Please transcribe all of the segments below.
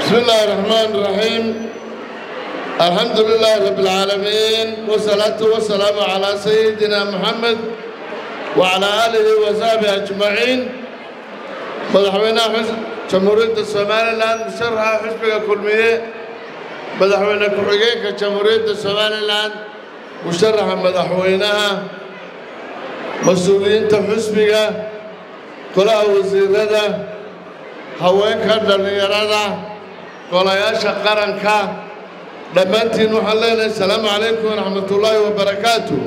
بسم الله الرحمن الرحيم الحمد لله رب العالمين والصلاة والسلام على سيدنا محمد وعلى آله وصحبه أجمعين مدحوينا حزب جمهورية الصومال الآن مشرها حزب كلمية مدحوينا كحقيقة جمهورية الصومال الآن مشرها مدحوينها مسؤولين حزبك كلها وزيرada haweenka dhallinyarada golayaasha qaranka dhammaantiin waxaan leenahay asalaamu calaykum waraxmatullaahi wabarakaatu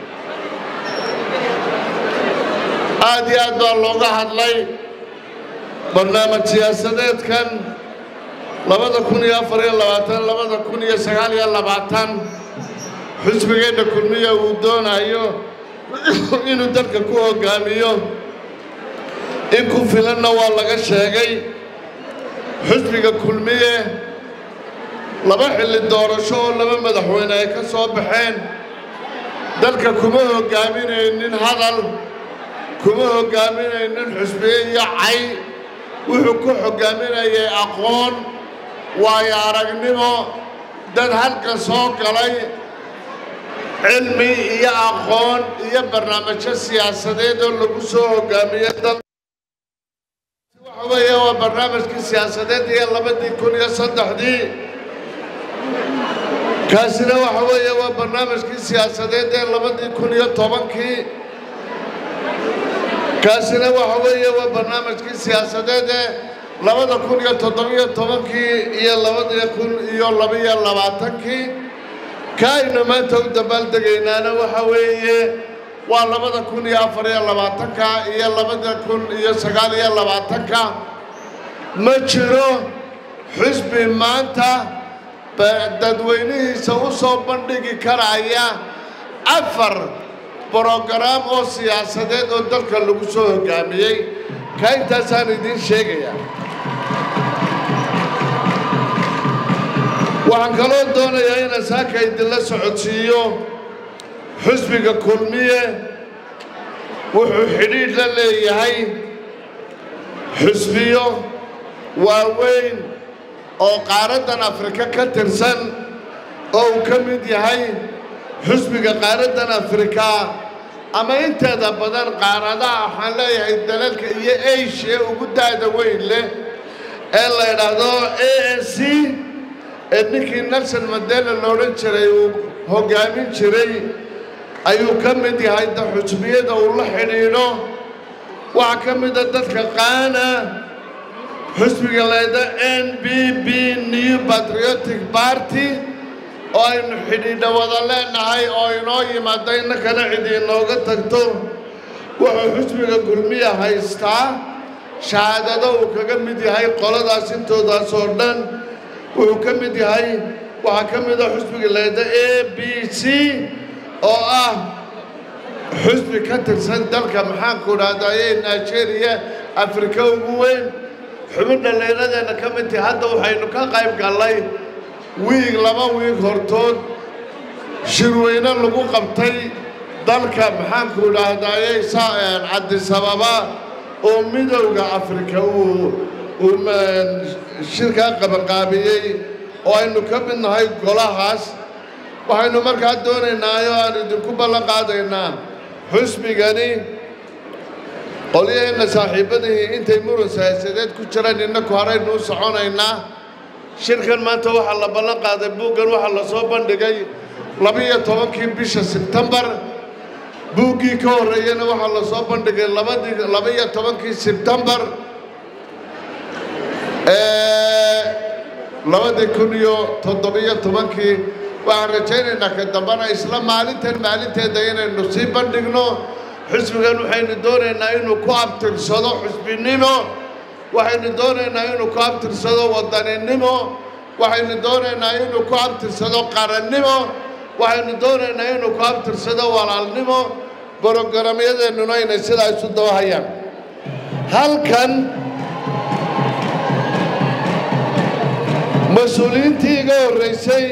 aad iyo aad baa looga hadlay barnaamij siyaasadeedkan labada kun iyo afar iyo labaatan labada kun iyo sagaal iyo labaatan xusbigeenna kulmiya uu doonayo inuu dalka ku hoggaamiyo in ku filanna waa laga sheegay xusbiga kulmiye laba xilli doorasho oo laba madaxweyne ay ka soo baxeen dalka kuma hoggaaminaynin hadal kuma hoggaaminaynin xusbiye iyo cay wuxuu ku hoggaaminayay aqoon waayo aragnimo dad halka soo galay cilmi iyo aqoon iyo barnaamijyo siyaasadeed oo lagu soo hoggaamiyey dad waxa weeye waa barnaamijkii siyaasadeed iyo labadii kun iyo saddexdii kaasina waxa weeye waa barnaamijkii siyaasadeed ee labadii kun iyo tobankii kaasina waxa weeye waa barnaamijkii siyaasadeed ee labada kun iyo toddobiyo tobankii iyo labada kun iyo labiyo labaatankii ka aynu maanta u dabaaldegaynaana waxa weeye waa labada kun iyo afar iyo labaatanka iyo labada kun iyo sagaal iyo labaatanka ma jiro xusbi maanta dadweynihiisa u soo bandhigi karaya afar brogaraam oo siyaasadeed oo dalka lagu soo hoggaamiyey ka intaasaan idiin sheegayaa waxaan kaloo doonayaa inaan saaka idinla socodsiiyo xusbiga kulmiye wuxuu xidhiidh la leeyahay xusbiyo waaweyn oo qaaraddan afrika ka tirsan oo uu ka mid yahay xusbiga qaaraddan afrika ama inteeda badan qaaradaha waxaan leeyahay dalalka iyo asia ugu daada weyn leh ee la yidhaahdo a n c ee ninkii nelson mandela la odhan jiray uu hoggaamin jiray ayuu ka mid yahay xusbiyada uu la xidhiidho waxaa ka mida dadka qaana xusbiga layda n b b new patriotic party oo aynu xidhiidho wada leenahay oo inoo yimaado innakana cid inooga tagto wuxuu xusbiga kulmiya haystaa shahaadado uu kaga mid yahay qoladaas intoodaas oo dhan wuxuu ka mid yahay waxaa ka mida xusbiga layda a b c oo ah xusbi ka tirsan dalka maxaanku dhahdaye nigeria afrika ugu weyn xubin dhallinyaradeena ka mid tahi hadda waxaynu ka qayb gallay wiig laba wiig hortood shirweyne lagu qabtay dalka maxaanku dhahdaye cabdisababa oo midowda afrika uu shirkaa qabanqaabiyey oo aynu ka mid nahay golahaas waxaynu markaa doonaynaa oo aan idinku ballan qaadaynaa xusbigani qolyaheenna saaxiibbadihii intay muran siyaasadeed ku jiraan innaku horaynu u soconaynaa shirkan maanta waxaa la ballan qaaday buuggan waxaa la soo bandhigay labiyo tobankii bisha sebtembar buuggii ka horreeyana waxaa la soo bandhigay labadii labaiyo tobankii sebtembar labadii kun iyo toddobiyo tobankii waxaan rajaynaynaa ka dambana isla maalintan maalinteeda inaynu sii bandhigno xusbigan waxaynu doonaynaa inuu ku abtirsado xusbinimo waxaynu doonaynaa inuu ku abtirsado wadaninimo waxaynu doonaynaa inuu ku abtirsado qarannimo waxaynu doonaynaa inuu ku abtirsado walaalnimo brogaraamyadeennuna inay sidaa isu dabahayaan halkan mas-uuliyiintii iga horraysay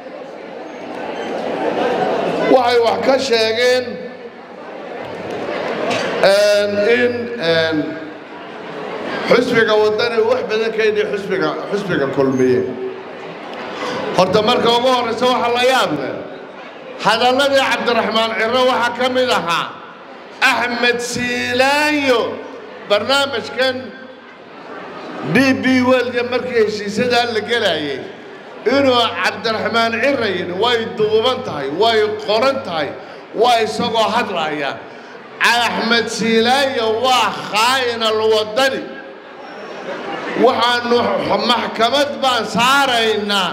waxay wax ka sheegeen in xusbiga waddani wax badan ka yidhi xusbiga xusbiga kulmiye horta marka ugu horraysa waxaa la yaab leh hadalladii cabdiraxmaan ciro waxaa ka mid ahaa axmed siilaayo barnaamijkan d b welga markii heshiisyadaa la gelayay inuu cabdiraxmaan cira yidhi way duuban tahay way qoran tahay waa isagoo hadlaya axmed siilaayo waa khaa'inal waddani waxaanu maxkamad baan saaraynaa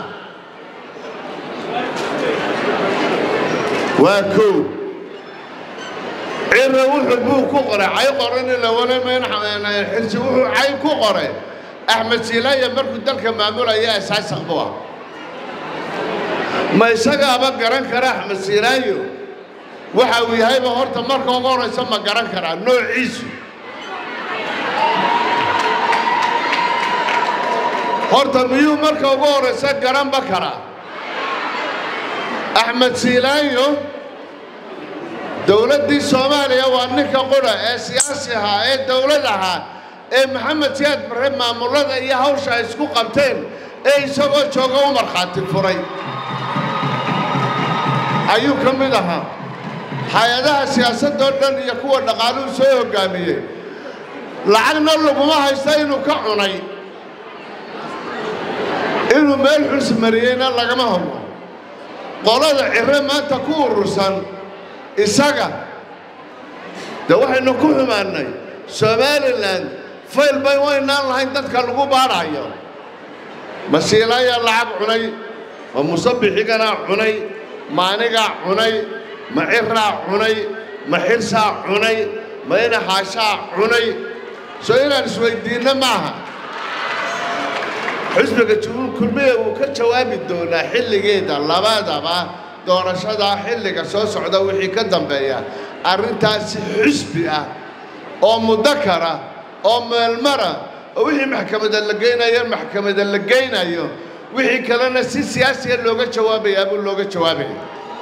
waa kow cira wuxuu buu ku qoray cay qoran ilawanxirsi wuxuu cay ku qoray axmed siilaayo markuu dalka maamulaya asaasaq buu ah ma isagaaba garan kara axmed siilaayo waxa uu yahayba horta marka ugu horaysa ma garan karaa noociisu horta miyuu marka ugu horaysa garanba karaa axmed siilaayo dowladdii soomaaliya waa ninka qura ee siyaasi ahaa ee dowlad ahaa ee maxamed siyaad barre maamullada iyo hawsha ay isku qabteen ee isagoo jooga u markhaati furay ayuu ka mid ahaa hay-adaha siyaasadoo dhan iyo kuwa dhaqaaluhu soo hoggaamiyey lacagna laguma haysta inuu ka cunay inuu meel xus mariyeyna lagama hadlo qolada cire maanta ku urursan isaga dee waxaynu ku xumaannay somalilan fayl bay waynaan lahayn dadka lagu baadhayo masiilaayaa lacag cunay ma musabixiganaa cunay ma anigaa cunay ma ciraa cunay ma xirsaa cunay ma inaxaashaa cunay soo inaan isweyddiinno maaha xusbiga jubuul kulmiye wuu ka jawaabi doonaa xilligeeda labadaba doorashadaa xilliga soo socda wixii ka dambeeya arrintaasi xusbi ah oo mudakara oo meelmara oo wixii maxkamada la geynayo maxkamada la geynayo wixii kalena si siyaasiya looga jawaabayaa buu looga jawaabaya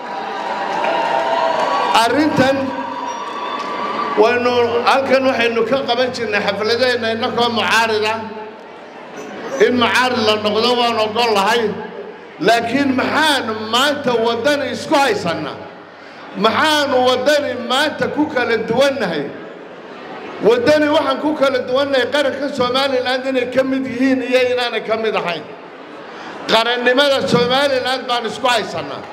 arrintan waynu halkan waxaynu ka qaban jirnay xafladeenna innakoo mucaarida in mucaarid la noqdo waan ogol lahay laakiin maxaanu maanta waddani isku haysannaa maxaanu waddani maanta ku kala duwannahay waddani waxaan ku kala duwannahay qaranka somalilan inay ka mid yihiin iyo inaanay ka mid ahayn qarannimada somalilan baan isku haysannaa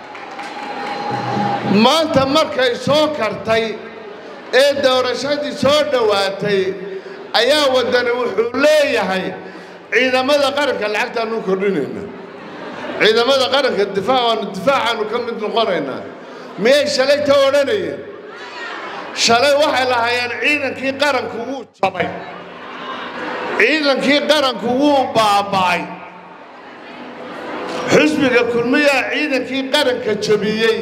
maanta markay soo kartay ee doorashadii soo dhowaatay ayaa waddani wuxuu leeyahay ciidamada qaranka lacagtaanu kordhinayna ciidamada qaranka difaac waanu difaacaanu ka mid noqonaynaa miyay shalay ta odhanayeen shalay waxay lahaayeen ciidankii qaranku wuu jabay ciidankii qaranku wuu baaba'ay xusbiga kulmiyaa ciidankii qaranka jabiyey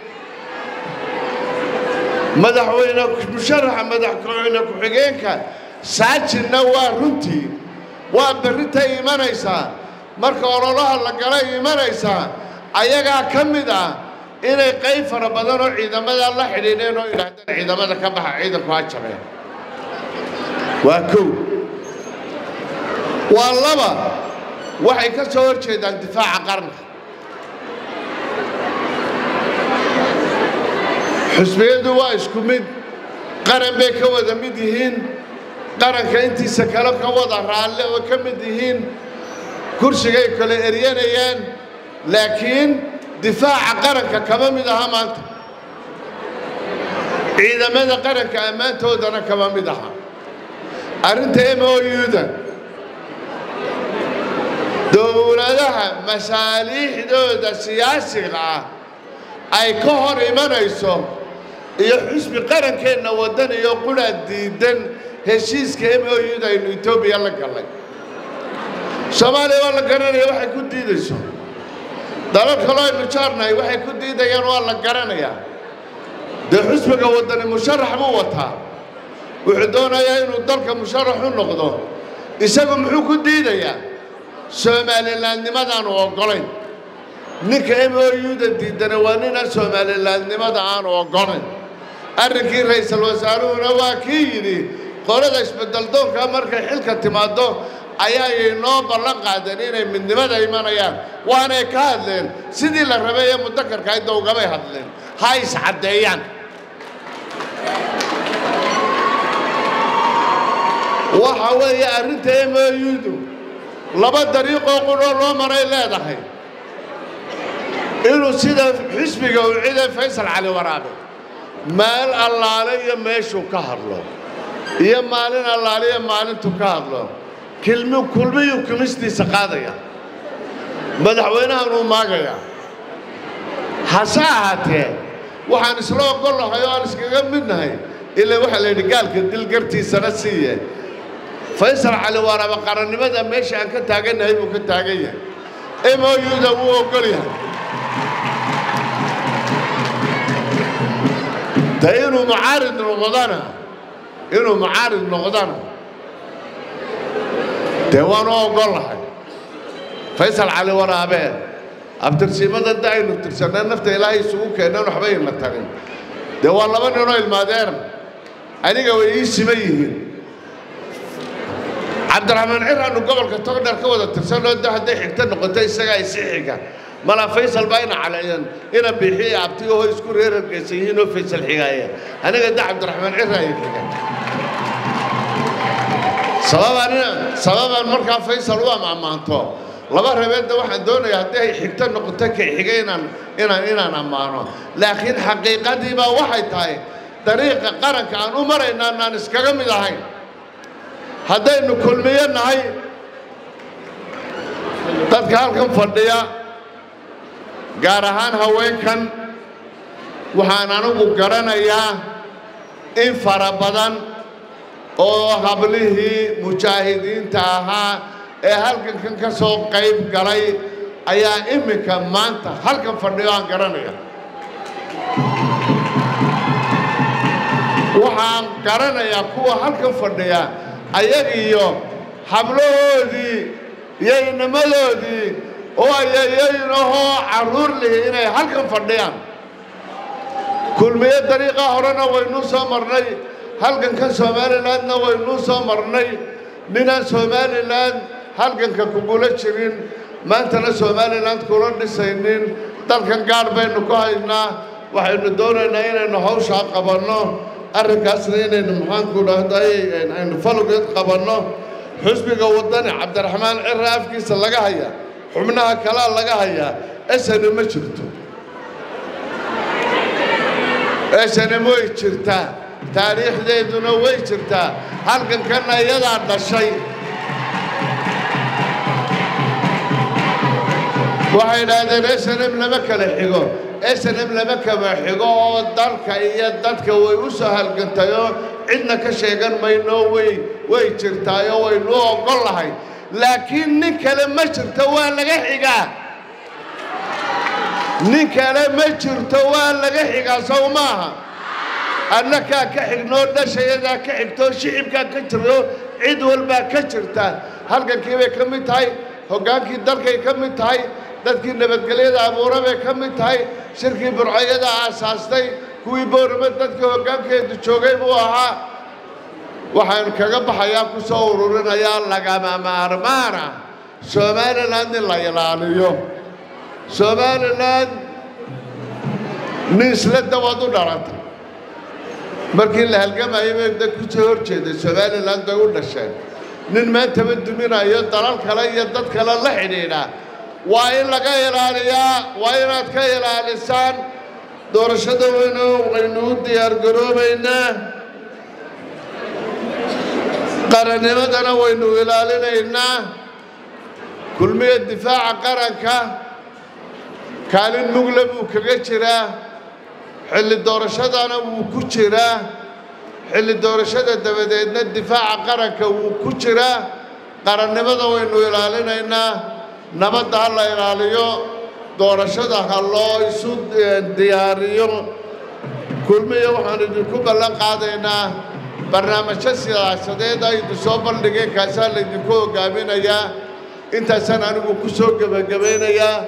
madaxweyne musharaxa madaxweyne ku-xigeenka saajinna waa runtii waa berritay imanaysaa marka ololaha la galay imanaysaa ayagaa ka mid ah inay qayb fara badan oo ciidamada la xidhiidheen oo yidhaahdeen ciidamada ka baxa ciidanku ha jabeen waa kow waa laba waxay ka soo hor jeedaan difaaca qaranka xusbiyadu waa isku mid qaran bay ka wada mid yihiin qaranka intiisa kale ka wada raalle oo ka mid yihiin kursigay kale eryanayaan laakiin difaaca qaranka kama mid aha maanta ciidamada qaranka ammaantoodana kama mid aha arrinta m o u-da dowladaha masaaliixdooda siyaasiga ah ay ka hor imanayso iyo xusbi qarankeenna waddan iyo qura diidan heshiiska m o u-da aynu etoobiya la gallay soomaaliya waa la garanaya waxay ku diidayso dalal kaloo aynu jaarnahay waxay ku diidayaan waa la garanayaa dee xusbiga waddani musharax buu wataa wuxuu doonayaa inuu dalka musharax u noqdo isagu muxuu ku diidayaa soomalilaadnimadaanu oggolayn ninka m o u-da diidana waa ninaan soomalilaadnimada aanu oggolayn arrinkii ra'iisul wasaaruhuna waa kii yidhi qolada isbeddeldoonka markay xilka timaaddo ayaayay noo ballan qaadeen inay midnimada imanayaan waanay ka hadleen sidii la rabay ee mudakarka ay dowgamay hadleen ha iscaddeeyaan waxa weeye arrinta emoyudu laba dariiqoo qudhoo loo maray leedahay inuu sida xisbiga uu ciday faysal cali waraabe meel allaale iyo meeshuu ka hadlo iyo maalin allaale iyo maalintuu ka hadlo kilmi kulmiyuu kumistiisa qaadaya madaxweynahan uu maagaya hase ahaatee waxaan isla ogollahay oo aan iskaga midnahay ilaa waxaa la yidhi gaalka dilgartiisana siiye faysal cali waraabe qarannimada meesha aan ka taagannahay buu ka taagan yahay emoyuda wuu ogol yahay de inuu mucaarid noqdana inuu mucaarid noqdana dee waanu ogollahay faysal cali waraabe abtirsiimada da aynu tirsanaa nafta ilaahay isugu keeneen waxba ina tarin dee waa laba ninoo ilmaadeer aniga way ii siman yihiin cabdiraxmaan cir aanu gobolka togdheer ka wada tirsanoo de hadday xigto noqoto isagaa isi xiga malaa faysal baa ina caleeyeen ina biixiya abtigaho isku reerargaysan yihiin oo faysal xigaaya aniga de cabdiraxmaan cir ay xiga sababaan sababaan markaa faysal u ammaanto laba rabeedda waxaan doonayaa haddii ay xigto noqoto kay xiga inaan inaan inaan ammaano laakiin xaqiiqadii baa waxay tahay dariiqa qaranka aan u maraynaa naan iskaga mid ahayn haddaynu kulmiyo nahay dadka halkan fadhiya gaar ahaan haweenkan waxaan anigu garanayaa in fara badan oo hablihii mujaahidiinta ahaa ee halkankan ka soo qayb galay ayaa iminka maanta halkan fadhiyo aan garanaya waxaan garanayaa kuwa halkan fadhiya ayagiyo hablahoodii iyo inamadoodii oo ayayaynahoo carruur lihi inay halkan fadhiyaan kulmiyo dariiqaa horena waynuu soo marnay halganka somalilandna waynuu soo marnay ninaan somalilan halganka kugula jirin maantana somaliland kula dhisaynin dalkan gaadh baynu ku haynaa waxaynu doonaynaa inaynu hawshaa qabanno arrinkaasna inaynu maxaanku dhahday aynu falugeed qabanno xusbiga waddani cabdiraxmaan cira afkiisa laga hayaa xubnaha kalaa laga hayaa esana ma jirto esana way jirtaa taariikhdeeduna way jirtaa halkankanna iyadaa dhashay waxay idhaahdeen snm lama kala xigo snm lama kala xigo oo dalka iyo dadka way u soo halgantayoo cidna ka sheegan mayno way way jirtaayoo waynu ogol lahay laakiin nin kale ma jirto waa laga xigaa nin kale ma jirto waa laga xigaa sow maaha annakaa ka xignoo dhashayadaa ka xigtoo shicibkaa ka jirto cid walbaa ka jirta halgankii bay ka mid tahay hoggaankii dalkay ka mid tahay dadkii nabadgelyada abuura bay ka mid tahay shirkii burcayada aasaastay kuwii boorama dadkii hoggaankeedu joogay buu ahaa waxaan kaga baxayaa ku soo ururinayaa lagama maarmaana somaliland in la ilaaliyo somaliland nin isla dawaad u dhalata markii la halgamayay bay dad ku soo hor jeeday somaliland bay u dhasheen nin maantaba duminayo dalal kale iyo dad kale la xidhiidha waa in laga ilaaliyaa waa inaad ka ilaalisaan doorashada weynu waynu u diyaargaroobaynaa qarannimadana waynu ilaalinaynaa kulmiya difaaca qaranka kaalin mugle buu kaga jiraa xilli doorashadana wuu ku jiraa xilli doorashada dabadeedna difaaca qaranka wuu ku jiraa qarannimada waynu ilaalinaynaa nabadda ha la ilaaliyo doorashada ha loo isu diyaariyo kulmiya waxaan idinku ballan qaadaynaa barnaamijyo siyaasadeed aydu soo bandhigeen kaasaa laydinku hoggaaminayaa intaasaan anigu ku soo gebagabaynayaa